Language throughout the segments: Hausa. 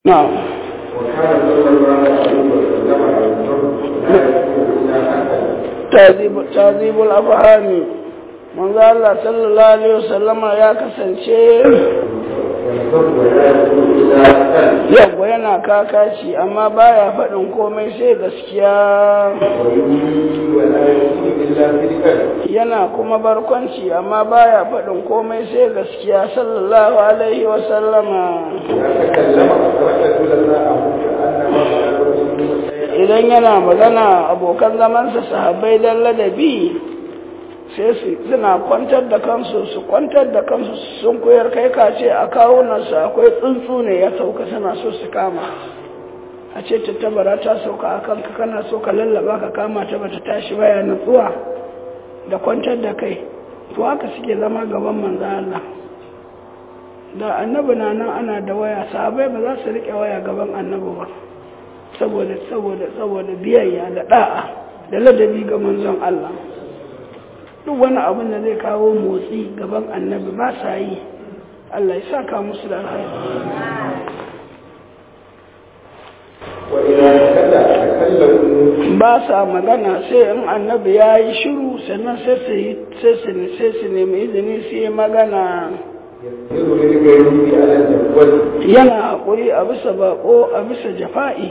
نعم وكان صلى الله عليه وسلم على الحر لا يكون الا حسنا تعذيب تعذيب الافهام manzo Allah sallallahu alaihi wasallama ya kasance والحر لا يكون الا حسنا yawwa yana kakaci amma baya faɗin komai sai gaskiya ويملي ولا يكون الا صدقا yana kuma barkwanci amma baya faɗin komai sai gaskiya sallallahu alaihi wasallama اذا تكلم اخرج جلساءه كانما قال idan yana magana abokan zamansa sahabbai dan ladabi sai su suna kwantar da kansu su kwantar da kansu sun koyar kai ka ce a kawunansu akwai tsuntsu ne ya sauka suna so su kama a ce tattabara ta sauka a kanka kana so ka lallaba ka kama ta bata tashi baya nutsuwa da kwantar da kai to haka suke zama gaban manzo Allah da annabi na nan ana da waya sahabbai ba za su rike waya gaban annabi ba saboda saboda saboda biyayya da da'a da ladabi ga manzon Allah duk wani abin da zai kawo motsi gaban annabi ba sa yi Allah ya saka musu da alheri واذا تكلم تكلموا ba sa magana sai in annabi ya yi shiru sannan sai su yi sai su sai su nemi izini su yi magana يسير للغيب على الجوال yana haƙuri a bisa baƙo a bisa jafa'i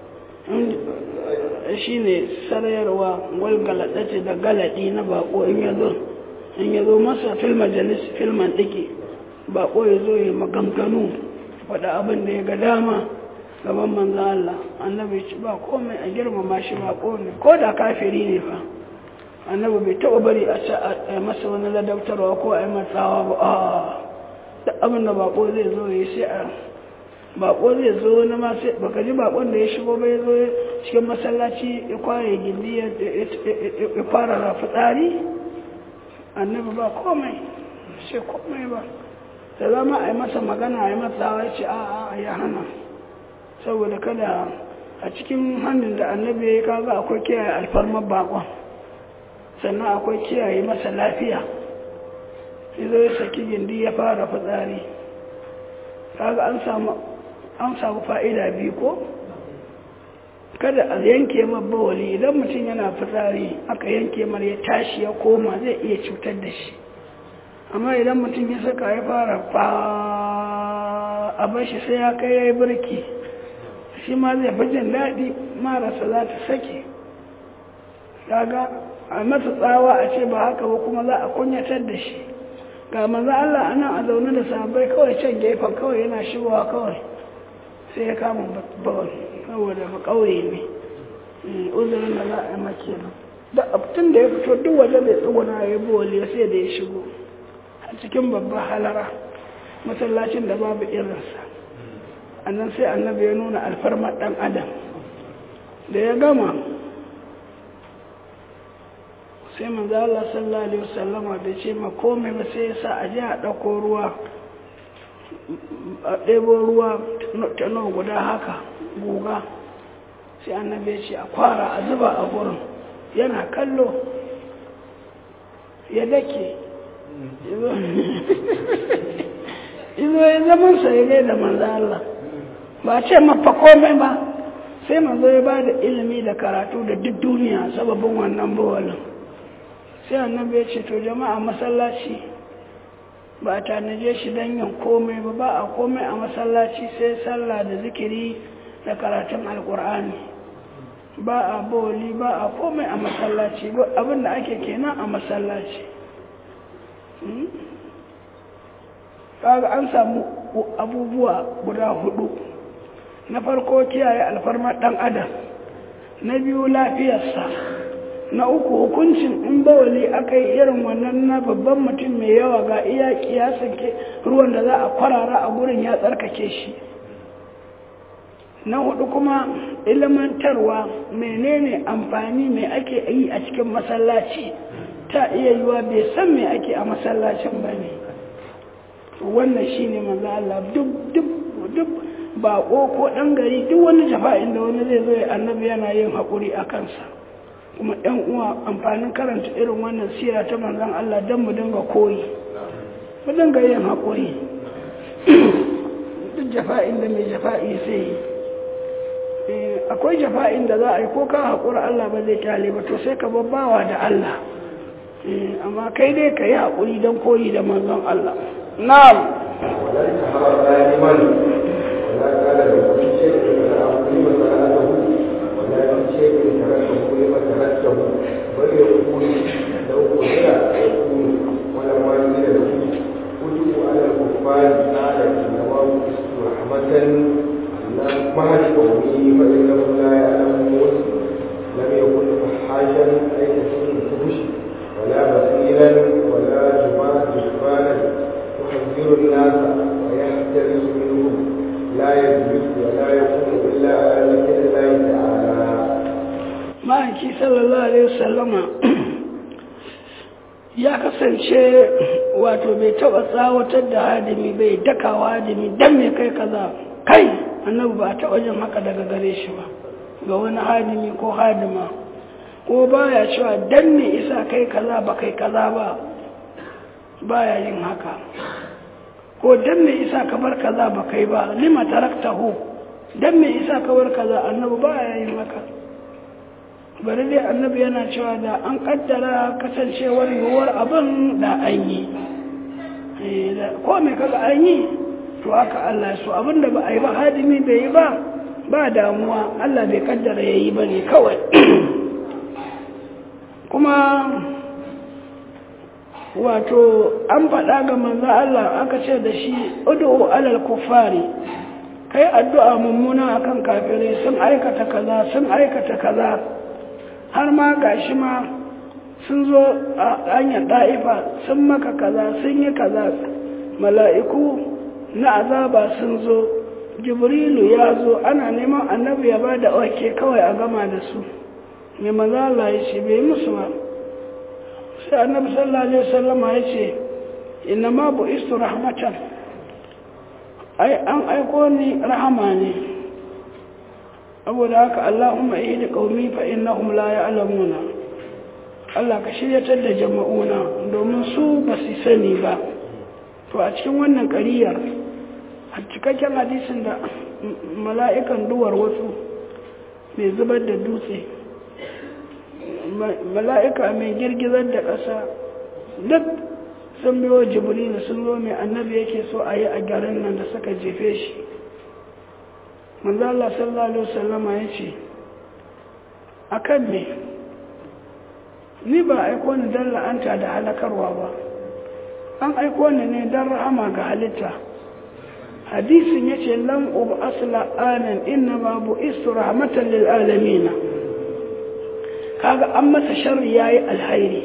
shi ne sarayarwa walgalaɗace da galaɗi na baƙo in ya zo in ya zo masa fil majalis filman ɗike baƙo ya zo ya maganganu faɗa abin da ya ga dama gaban manzo Allah annabi ci ba komai a girmama shi baƙo ne ko da kafiri ne fa annabi bai taɓa bari a ci a masa wani ladabtarwa ko a yi matsawa ba a duk abin da bako zai zo ya sai a bako zai zo wani ma sai baka ji bakon da ya shigo ba ya zo cikin masallaci ya kware gindi ya ya fara fitsari annabi ba komai sai komai ba da zama a yi masa magana a yi matsawa ya ce a a ya hana saboda kada a cikin hannun da annabi ya yi kaga akwai kiyaye alfarmar bakon sannan akwai kiyaye masa lafiya zo ya saki gindi ya fara fitsari kaga an samu an samu fa'ida biyu ko kada a yanke bawali idan mutum yana fitsari aka yanke mar ya tashi ya koma zai iya cutar da shi amma idan mutum ya saka ya fara fa a bashi sai ya kai ya yi birki shi ma zai fi jin daɗi marasa za ta sake kaga a masa tsawa a ce ba haka ba kuma za a kunyatar da shi ga maza Allah ana a zaune da sahabbai kawai can gefen kawai yana shigowa kawai sai ya kama bawal saboda ba kauye ne uzurin da za a yi maki nan da abtun da ya fito duk waje mai tsuguna ya yi bawal ya sai da ya shigo a cikin babban halara masallacin da babu irinsa annan sai annabi ya nuna alfarmar dan adam da ya gama sai manzo Allah sallallahu alaihi wasallama bai ce ma komai ba sai ya sa a ji a ɗauko ruwa a ɗebo ruwa ta nawa guda haka guga sai annabi ya ce a kwara a zuba a gurin yana kallo ya dake izo ya zaman sa ya da manzo Allah ba ce mafa komai ba sai manzo ya ba da ilimi da karatu da duk duniya sababin wannan bawalin sai annabi ya ce to jama'a masallaci ba a tanaje shi don yin komai ba ba a komai a masallaci sai sallah da zikiri da karatun alkur'ani ba a boli ba a komai a masallaci abin da ake kenan a masallaci kaga an samu abubuwa guda hudu na farko kiyaye alfarmar dan adam na biyu lafiyarsa na uku hukuncin in bawali aka yi irin wannan na babban mutum mai yawa ga iya kiyasan ke ruwan da za a kwarara a gurin ya tsarkake shi na hudu kuma ilimantarwa menene amfani mai ake yi a cikin masallaci ta iya yiwa bai san me ake a masallacin ba ne wannan shi ne manzo Allah duk duk duk baƙo ko ɗan gari duk wani jafa'in da wani zai zo ya annabi yana yin haƙuri a kansa kuma ɗan uwa amfanin karanta irin wannan sira ta manzon Allah don mu dinga koyi mu dinga yin haƙuri duk duk jafa'in da mai jafa'i sai yi akwai jafa'in da za a yi ko ka haƙura Allah ba zai kyale ba to sai ka babbawa da Allah amma kai dai ka yi haƙuri don koyi da manzon Allah na'am ولا يتحرى دائما ولا قال لكل شيء فلا أقيم صلاته ولا من شيء تركه لما تركته بل يقول لو قدر يكون ولما قيل له كتب على الكفار قال إنما بئست رحمة اللهم اهد قومي فإنهم لا يعلمون لم يكن فحاشا أي كثير الفحش ولا بخيلا ولا جبانا يحذر الناس ويحترس منهم لا يجلس ولا يقوم إلا على ذكر الله تعالى ma'aiki sallallahu alaihi wasallama ya kasance wato bai taba tsawatar da hadimi bai dakawa hadimi dan me kai kaza kai annabi ba ta wajen haka daga gare shi ba ga wani hadimi ko hadima ko baya cewa dan me isa kai kaza ba kai kaza ba baya yin haka ko dan me isa ka bar kaza ba kai ba lima taraktahu dan me isa ka bar kaza annabi baya yin haka bari dai annabi yana cewa da an kaddara kasancewar yiwuwar abin da an yi ko mai kaga an yi to haka Allah so abin da ba a yi ba hadimi bai yi ba ba damuwa Allah bai kaddara ya yi ba ne kawai kuma wato an faɗa ga manzo Allah aka ce da shi ud'u alal kuffari kai addu'a mummuna akan kafirai sun aikata kaza sun aikata kaza har ma gashi ma sun zo a hanyar da'ifa sun maka kaza sun yi kaza mala'iku na azaba sun zo jibrilu ya zo ana neman annabi ya ba da wake kawai a gama da su mai maza Allah ya ce bai musu ba sai annabi sallallahu alaihi wasallama ya ce inna ma bu istu rahmatan ai an aiko ni rahama ne saboda haka Allahumma ihdi qaumi fa innahum la ya'lamuna Allah ka shiryatar da jama'una domin su ba su sani ba to a cikin wannan ƙariyar a cikakken hadisin da mala'ikan duwar wasu mai zubar da dutse mala'ika mai girgizar da ƙasa duk sun biyo jibrilu sun zo mai annabi yake so a yi a garin nan da suka jefe shi manzo Allah sallallahu alaihi wasallama yace akan ne ni ba aiko ni dan la'anta da halakarwa ba an aiko ni ne dan rahama ga halitta hadisin yace lam ub asla anan inna ma bu istu rahmatan lil alamin kaga an masa sharri yayi alhairi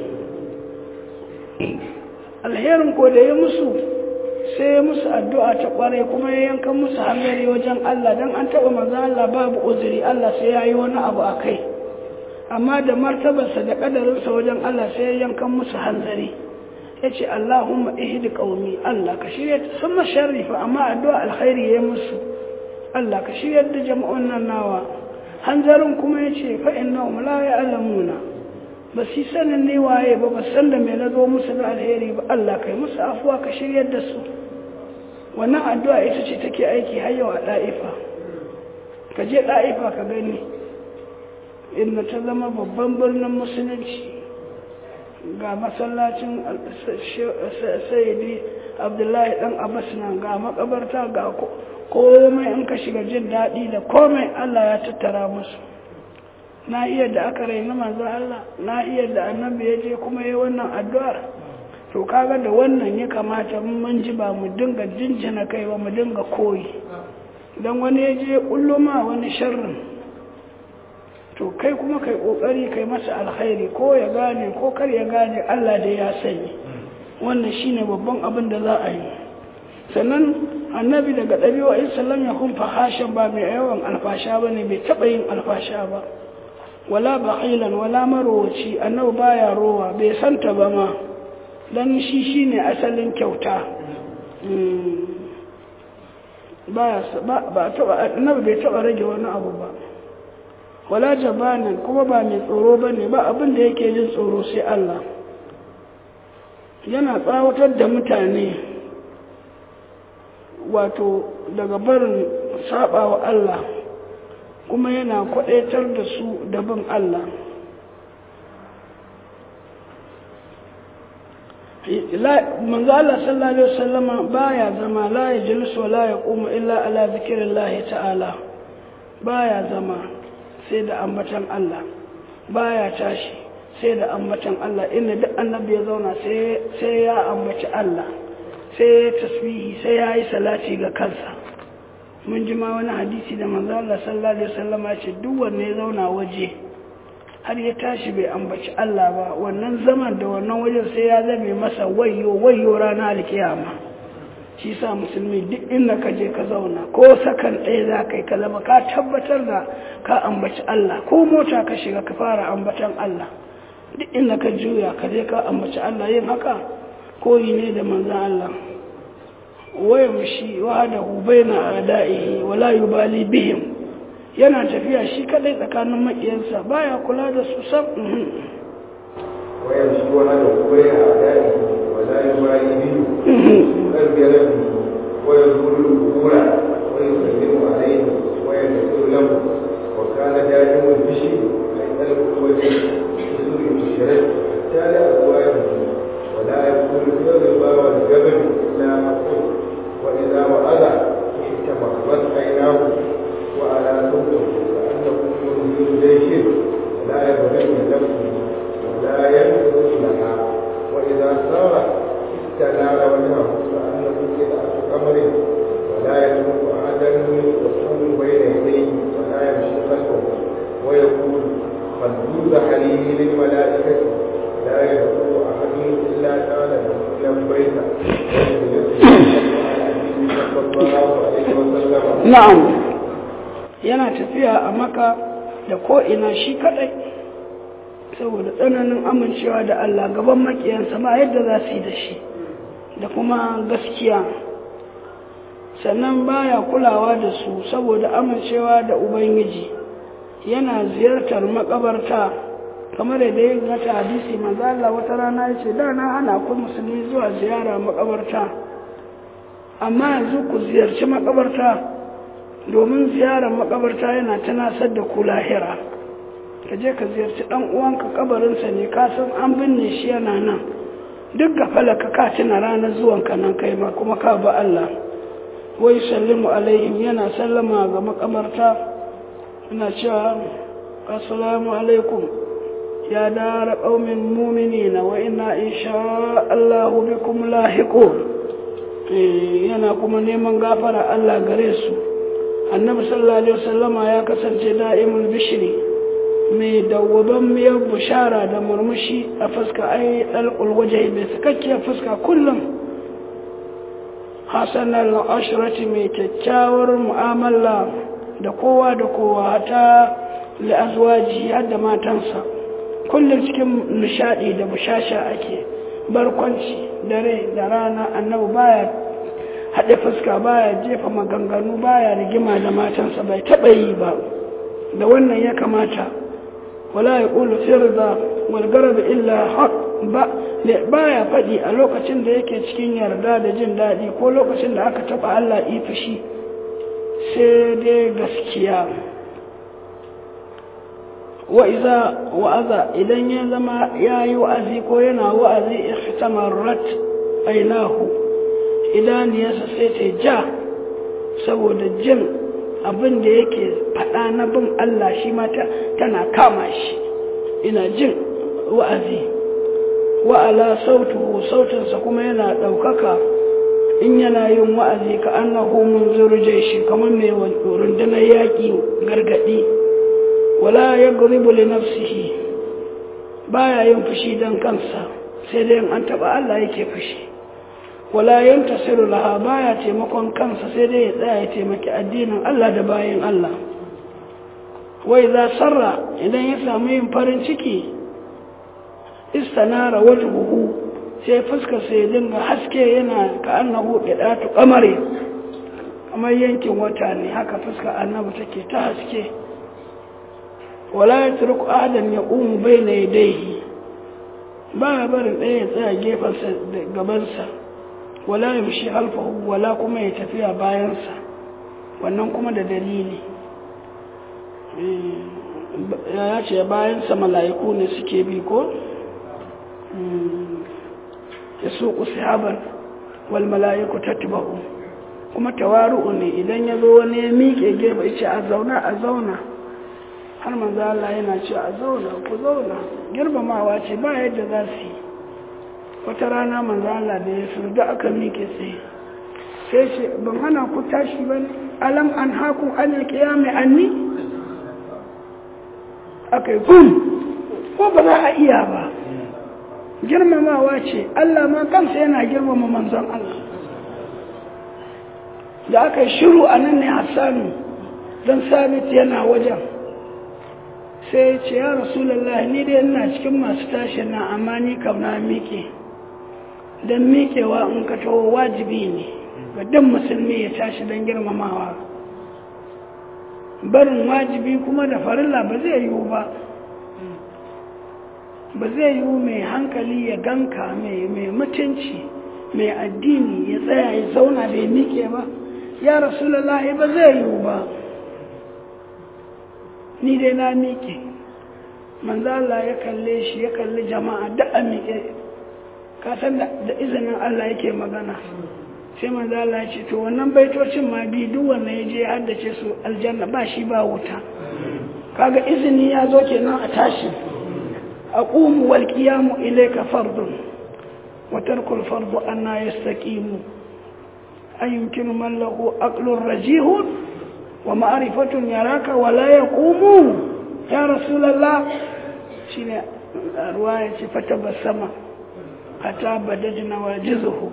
alherin ko da ya musu sai ya musu addu'a ta kware kuma ya yanka musu hangari wajen Allah don an taɓa maza Allah babu uzuri Allah sai ya yi wani abu a kai amma da martabarsa da ƙadarinsa wajen Allah sai ya yanka musu hanzari ya ce Allahumma ihdi qaumi Allah ka shirya sun masharrifa amma addu'a alkhairi ya musu Allah ka shirya da jama'un nan nawa hanzarin kuma ya ce fa innahum la ya'lamuna ba su sanin ne waye ba ba san da mai na zo musu da alheri ba Allah kai musu afuwa ka shiryar da su wannan addu'a ita ce take aiki har yau a ɗa'ifa ka je ɗa'ifa ka gani inda ta zama babban birnin musulunci ga masallacin sayidi abdullahi dan abbas nan ga makabarta ga komai in ka shiga jin daɗi da komai Allah ya tattara musu na iya da aka raina manzo Allah na iya da annabi ya je kuma yi wannan addu'ar to kaga da wannan ya kamata mun ji ba mu dinga jinjina kai ba mu dinga koyi dan wani ya je kulluma wani sharrin to kai kuma kai kokari kai masa alkhairi ko ya gane ko kar ya gane Allah da ya sani wannan shine babban abin da za a yi sannan annabi daga ɗabi'o'in sallam ya kun fahashin ba mai yawan alfasha ba ne bai taɓa yin alfasha ba wala baqilan wala marowaci annabi baya rowa bai santa ba ma dan shi shine asalin kyauta baya ba taba annabi bai taba rage wani abu ba wala jabanan kuma ba mai tsoro bane ba abin da yake jin tsoro sai Allah yana tsawatar da mutane wato daga barin saba wa Allah kuma yana kwadaitar da su da bin Allah manzo Allah sallallahu alaihi wasallama baya zama la yajlisu wa la yaqumu illa ala zikrillah ta'ala baya zama sai da ambatan Allah baya tashi sai da ambatan Allah inda duk annabi ya zauna sai sai ya ambaci Allah sai ya tasbihi sai ya yi salati ga kansa mun ji ma wani hadisi da manzo Allah sallallahu alaihi wasallama ce duk wanda ya zauna waje har ya tashi bai ambaci Allah ba wannan zaman da wannan wajen sai ya zame masa wayo wayo ranar alkiyama shi sa musulmi duk inda ka je ka zauna ko sakan ɗaya za ka yi ka zama ka tabbatar da ka ambaci Allah ko mota ka shiga ka fara ambatan Allah duk inda ka juya ka je ka ambaci Allah yin haka koyi ne da manzan Allah waya mushi wahadahu baina ada'ihi wala yubali bihim yana tafiya shi kadai tsakanin makiyansa baya kula da su sam ويمشي وحده بين أعدائه ولا يبالي به قلب ربه ويزول القبور ويسلم عليه ويغفر له وكان دائم البشر أي قلب الوجه بسوء المشرك حتى لا أزواجه ولا يقول في الربا والجبل إلا حقه وإذا وعد احتمرت عيناه وعلى صوته كأنه منذر جيش لا يبغي من نفسه ولا ينفذ لها وإذا سار استنار وجهه كأنه قطعة قمر ولا يترك أحدا يقوم بين يديه ولا يمشي خلفه ويقول خلوز حليمي للملائكة لا يدخل أحد إلا كان لبيك na'am yana tafiya a maka da ko'ina shi kadai saboda tsananin amincewa da Allah gaban makiyansa ba yadda za su yi da shi da kuma gaskiya sannan baya kulawa da su saboda amincewa da ubangiji yana ziyartar makabarta kamar da ya gata hadisi manzo Allah wata rana ya ce da na hana ku musulmi zuwa ziyara makabarta amma yanzu ku ziyarci makabarta domin ziyarar makabarta yana tunasar da ku lahira ka je ka ziyarci dan uwanka kabarinsa ne ka san an binne shi yana nan duk ga falaka ka tuna ranar zuwanka nan kai ma kuma ka ba Allah wai sallimu alaihim yana sallama ga makabarta yana cewa assalamu alaikum ya dara qaumin mu'minina wa inna insha Allah bikum lahiqun yana kuma neman gafara Allah gare su annabi sallallahu alaihi wasallama ya kasance da'imul bishri mai dawwaban miyar bushara da murmushi a fuska ai dalqul wajhi mai sakakkiyar fuska kullum hasan al-ashrati mai kyakkyawar mu'amala da kowa da kowa ta li azwaji har da matansa kullum cikin nishadi da bushasha ake barkwanci dare da rana annabi baya haɗe fuska baya jefa maganganu baya rigima da matansa bai taɓa yi ba da wannan ya kamata wala ya ƙulu firza walgarar illa haƙ ba baya faɗi a lokacin da yake cikin yarda da jin daɗi ko lokacin da aka taɓa Allah ifishi sai dai gaskiya wa'iza wa'aza idan ya zama ya yi wa'azi ko yana wa'azi ihtamarat ainahu idaniyarsa sai ta ja saboda jin abin da yake faɗa na bin Allah shi mata tana kama shi ina jin wa'azi wa'ala sautuhu sautinsa kuma yana ɗaukaka in yana yin wa'azi ka annahu mun zurje shi kamar mai rundunar yaƙi gargaɗi wala ya guribu li nafsihi baya yin fushi don kansa sai dai an taɓa Allah yake fushi wala yantasiru laha baya taimakon kansa sai dai ya tsaya ya taimaki addinin Allah da bayan Allah wai za sarra idan ya samu yin farin ciki istanara wajhuhu sai fuskar sai ya dinga haske yana ka annahu qidatu qamari kamar yankin wata ne haka fuskar annabi take ta haske wala yatruku ahadan yaqumu bayna yadayhi ba barin ɗaya ya tsaya gefensa da gabansa wala yamshi halfahu wala kuma ya tafiya bayansa wannan kuma da dalili ya ce bayansa mala'iku ne suke bi ko ya suku sahaban wal mala'iku tatba'u kuma tawaru'u ne idan ya zo wani ya miƙe gefe ce a zauna a zauna har manzo Allah yana ce a zauna ku zauna girmamawa ce ba yadda za su yi wata rana manzo Allah da ya surda aka miƙe tsaye sai ce ban hana ku tashi ba ne alam an haku anil qiyami anni akai kun ko ba za a iya ba girmamawa ce Allah ma kansa yana girmama manzon Allah da aka yi shiru a nan ne Hassanu don sabit yana wajen sai ce ya rasulallah ni dai ina cikin masu tashi na amma ni kam na miƙe don miƙewa in ka taho wajibi ne ga dan musulmi ya tashi don girmamawa barin wajibi kuma da farilla ba zai yiwu ba ba zai yiwu mai hankali ya ganka mai mutunci mai addini ya tsaya ya zauna bai miƙe ba ya rasulallah ba zai yiwu ba ni dai na miƙe manzala ya kalle shi ya kalli jama'a da a miƙe kasan da izinin Allah yake magana sai manzala ya ce to wannan baitocin ma bi duk wanda ya je haddace su aljanna ba shi ba wuta kaga izini ya zo kenan a tashi aqumu wal qiyamu ilayka fardun wa tarkul fardu anna yastaqimu ayumkinu man lahu aqlun rajihun wa ma'rifatun yaraka wa la yaqumu ya rasulullah shine ruwaya ce fata basama hatta badajna wajizuhu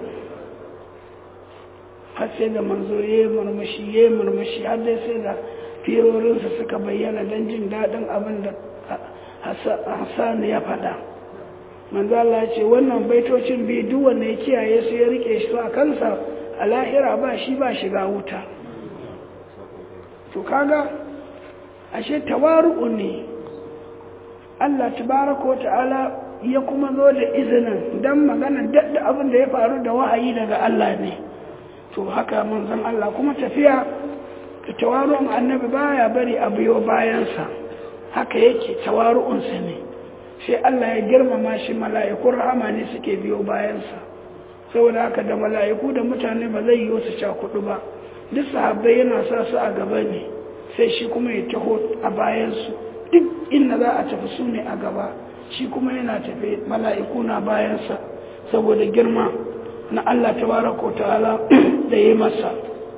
har sai da manzo ya murmushi ya murmushi har dai sai da firorinsa suka bayyana don jin daɗin abin da Hassan ya faɗa manzo Allah ce wannan baitocin biyu duk wanda ya kiyaye su ya rike su a kansa a lahira ba shi ba shiga wuta to kaga ashe tawaru'u ne Allah tabaraka wa ta'ala ya kuma zo da izinin dan magana dadda abin da ya faru da wahayi daga Allah ne to haka manzon Allah kuma tafiya da tawaru'un annabi baya bari a biyo bayansa haka yake tawaru'unsa ne sai Allah ya girmama shi mala'ikun rahama ne suke biyo bayansa saboda haka da mala'iku da mutane ba zai yi su cakudu ba duk sahabbai yana sa su a gaba ne sai shi kuma ya taho a bayansu duk inda za a tafi su ne a gaba shi kuma yana tafe mala'iku na bayansa saboda girma na Allah tabaraka ta'ala da yi masa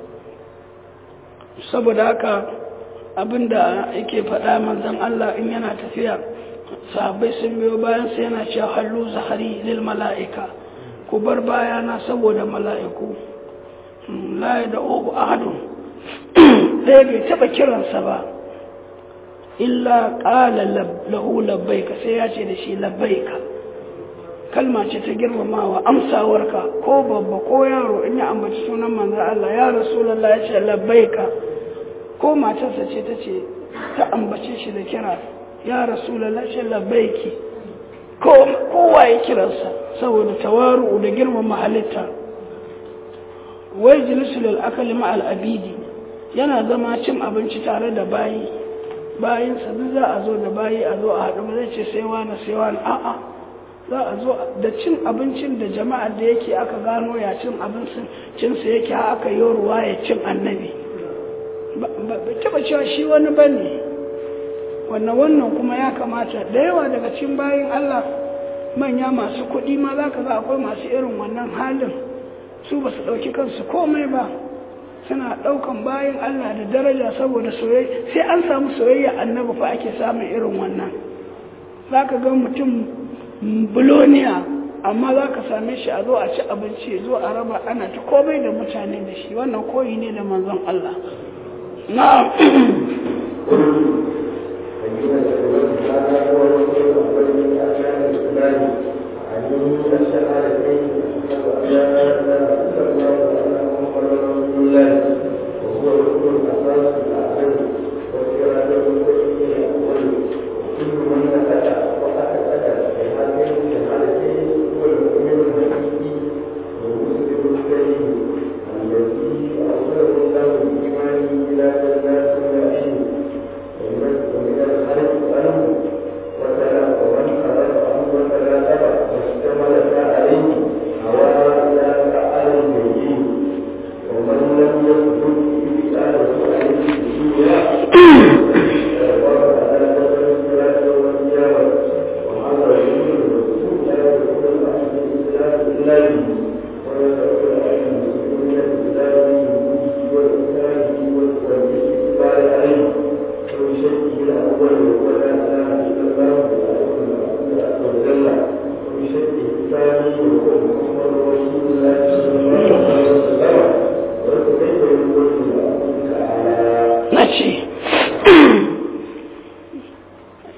saboda haka abinda yake faɗa manzon Allah in yana tafiya sahabbai sun biyo bayansa yana cewa hallu zahari lil mala'ika ku bar bayana saboda mala'iku la da ogu ahadun ɗaya bai taɓa kiransa ba illa ƙala lahu labbaika sai ya ce da shi labbaika kalma ce ta girmamawa amsawarka ko babba ko yaro in ya ambaci sunan manzo Allah ya rasulullah ya ce labbaika ko matarsa ce ta ce ta ambace shi da kira ya rasulullah ce labbaiki ko kowa ya kiransa saboda tawaru da girmama halitta wai jilisu lil akali ma al abidi yana zama cin abinci tare da bayi bayinsa duk za a zo da bayi a zo a haɗu ba zai ce sai wani sai wani a'a za a zo da cin abincin da jama'ar da yake aka gano ya cin abincin cinsa yake aka yi ruwa ya cin annabi ba taɓa cewa shi wani ba ne wannan wannan kuma ya kamata da yawa daga cin bayin Allah manya masu kuɗi ma za ka ga akwai masu irin wannan halin su ba su ɗauki kansu komai ba suna ɗaukan bayan Allah da daraja saboda soyayya sai an samu soyayya annabi fa ake samun irin wannan za ka ga mutum buloniya amma za ka same shi a zo a ci abinci zo a raba ana ta komai da mutane da shi wannan koyi ne da manzon Allah na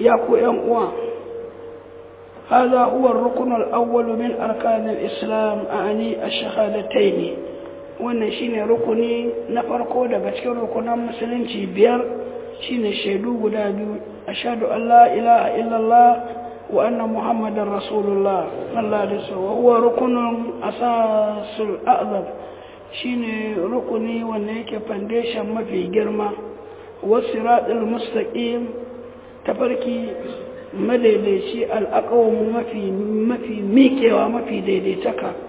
ya ku ‘yan uwa هذا هو الركن الأول من أركان الإسلام أعني الشهادتين wannan shine rukuni na farko daga cikin rukunan musulunci biyar shine shaidu guda biyu ashhadu an la ilaha illallah wa anna muhammadar rasulullah sallallahu alaihi wasallam huwa rukunun asasul a'zam shine rukuni wanda yake foundation mafi girma wasiratul mustaqim tafarki madaidaici al'aqawmu mafi mafi miƙewa mafi daidaitaka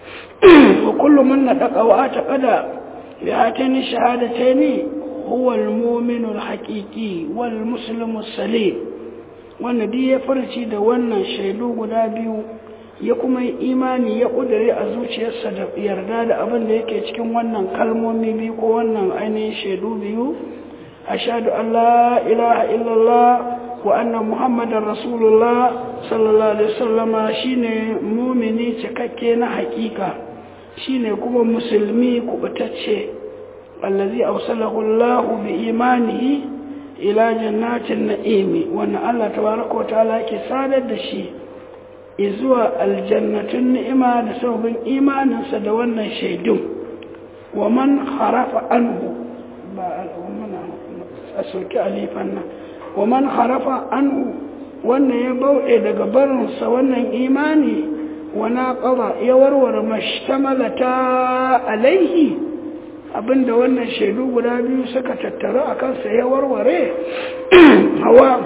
وكل من نطق واعتقد بهاتين الشهادتين هو المؤمن الحقيقي والمسلم السليم wanda duk ya farci da wannan shaidu guda biyu ya kuma yi imani ya ƙudure a zuciyarsa da yarda da abin da yake cikin wannan kalmomi biyu ko wannan ainihin shaidu biyu ashhadu an la ilaha illallah wa anna muhammadar rasulullah sallallahu alaihi wasallama shine mumini cikakke na hakika shine kuma musulmi kubutacce allazi awsalahu Allah bi imanihi ila jannatin na'imi wannan Allah tabaraka ta'ala yake sadar da shi zuwa aljannatun ni'ima da sababin imaninsa da wannan shaidun wa man harafa anhu ba a soki alifan nan wa man harafa anhu wannan ya bauɗe daga barinsa wannan imani wana ƙaba ya warware mashtamalata alaihi abinda wannan shaidu guda biyu suka tattaru a kansa ya warware hawa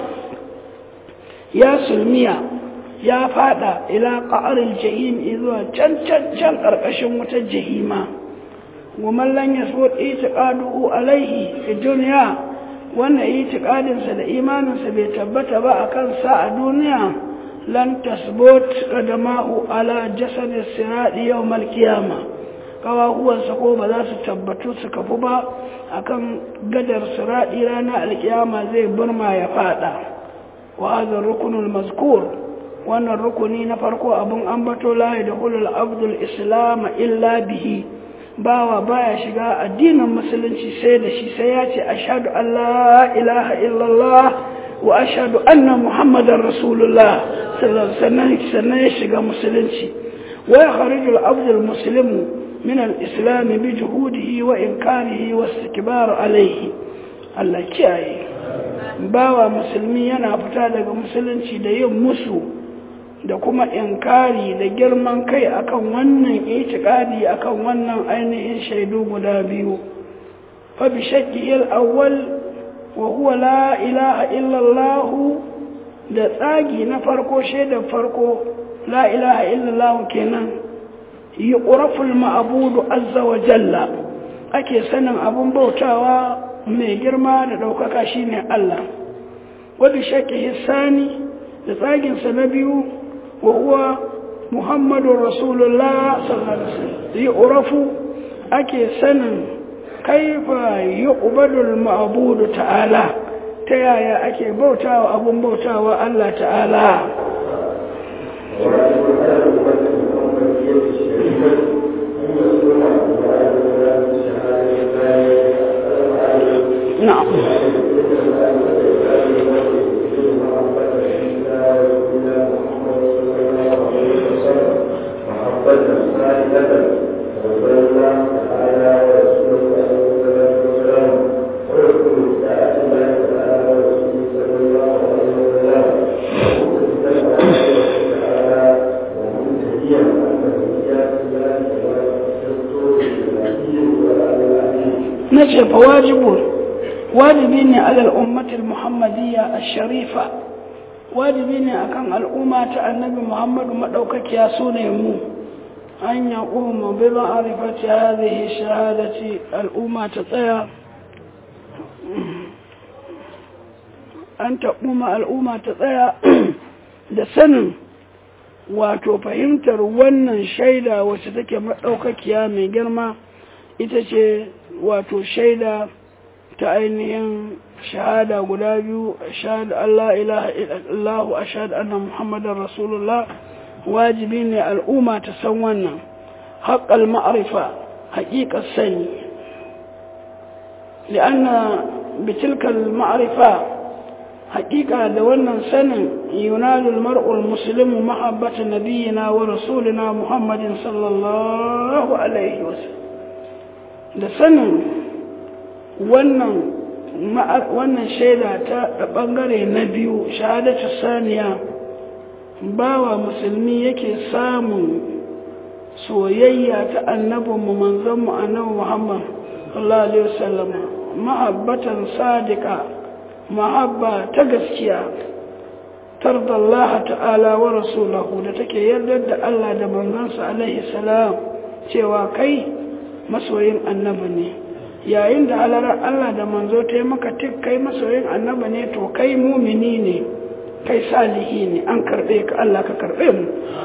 ya sulmiya ya fada ila ƙa'arin jahim zuwa can can can ƙarƙashin wutar jahima woman lan ya so itiƙaduhu alaihi fi duniya wannan itiƙadinsa da imaninsa bai tabbata ba a kansa a duniya lan tasbut qadamahu ala jasad as-sirat yawm al-qiyama kawahuwansa ko ba za su tabbatu su kafu ba akan gadar sirati ranar alkiyama zai burma ya fada wa hadha rukunul mazkur wannan rukuni na farko abun ambato la yadkhulul abdul islam illa bihi bawa baya shiga addinin musulunci sai da shi sai ya ce ashhadu an la ilaha illallah wa ashhadu anna muhammadar rasulullah sannan sannan ya shiga musulunci wa yakhrijul abdul muslimu min al-islam bi juhudihi wa inkarihi wa istikbar alayhi Allah kiyaye bawa musulmi yana fita daga musulunci da yin musu da kuma inkari da girman kai akan wannan itikadi akan wannan ainihin shaidu guda biyu fa bi shakki al-awwal wa huwa la ilaha illa Allah da tsagi na farko shaidar farko la ilaha illa Allah kenan yuqrafu al-ma'budu azza wa jalla ake sanin abun bautawa mai girma da daukaka shine Allah wa bi shakki sani da tsagin sa na biyu وهو محمد رسول الله صلى الله عليه وسلم يعرف أكي سنن كيف يقبل المعبود تعالى تيايا أكي بوتا وأبو بوتا والله تعالى نعم nace fa wajibu wajibi ne alal ummatil muhammadiyya ash-sharifa wajibi ne akan al'umma ta annabi muhammadu madaukakiya sune mu an yaqumu bi ma'rifati hadhihi shahadati al'umma ta tsaya an taɓuma al'umma ta tsaya da sanin wato fahimtar wannan shaida wacce take maɗaukakiya mai girma ita ce wato shaida ta ainihin shahada guda biyu shahada Allah ilaha illallah ashhadu anna muhammadar rasulullah wajibi ne al'umma ta san wannan haqqal ma'rifa haqiqar sani lianna bitilka al-ma'rifa hakika da wannan sanin yunalul mar'ul muslimu mahabbata nabiyina wa rasulina muhammadin sallallahu alaihi wasallam da sanin wannan wannan shaida ta bangare na biyu shahadatu saniya bawa musulmi yake samun soyayya ta annabinmu manzonmu annabi muhammad sallallahu alaihi wasallam mahabbatan sadiqa mahabba ta gaskiya tarda Allah ta'ala wa rasulahu da take yardar da Allah da manzansa alaihi salam cewa kai masoyin annabi ne yayin da halarar Allah da manzo ta yi maka tik kai masoyin annabi ne to kai mumini ne kai salihi ne an karɓe ka Allah ka karɓe mu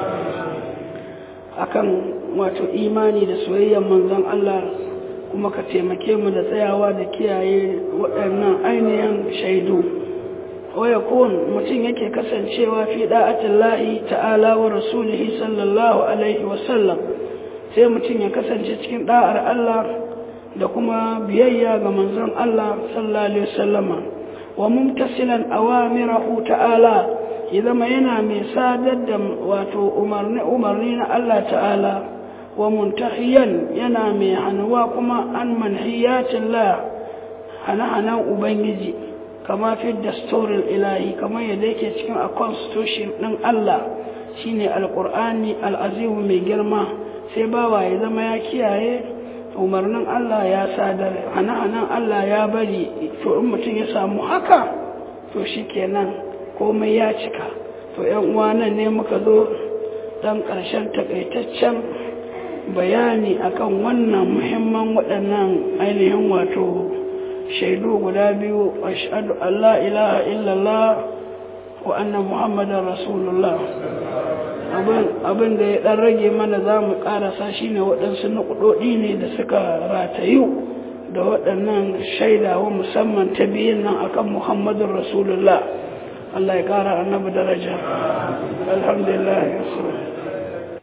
akan wato imani da soyayyar manzon Allah kuma ka taimake mu da tsayawa da kiyaye waɗannan ainihin shaidu waya kun mutum yake kasancewa fi da'atin lahi ta'ala wa rasulihi sallallahu alaihi wasallam sai mutum ya kasance cikin da'ar Allah da kuma biyayya ga manzon Allah sallallahu alaihi wasallama wa mumtasilan awamirahu ta'ala ya zama yana mai sadar da wato umarni umarni na Allah ta'ala wa muntahiyan yana mai hannuwa kuma an manhiyatin la hana-hanan ubangiji kama fi dasturin ilahi kamar yadda yake cikin a constitution ɗin Allah shine alƙur'ani al'azimu mai girma sai bawa ya zama ya kiyaye umarnin Allah ya sadar hana-hanan Allah ya bari to in mutum ya samu haka to shi kenan komai ya cika to yan uwa nan ne muka zo dan ƙarshen takaitaccen bayani akan wannan muhimman waɗannan ainihin wato shaidu guda biyu ashhadu an la ilaha illallah wa anna muhammadar rasulullah abin da ya ɗan rage mana za mu ƙarasa shi ne waɗansu nukuɗoɗi ne da suka ratayu da waɗannan shaidawa musamman ta biyun nan akan muhammadun rasulullah Allah ya ƙara annabi daraja alhamdulillah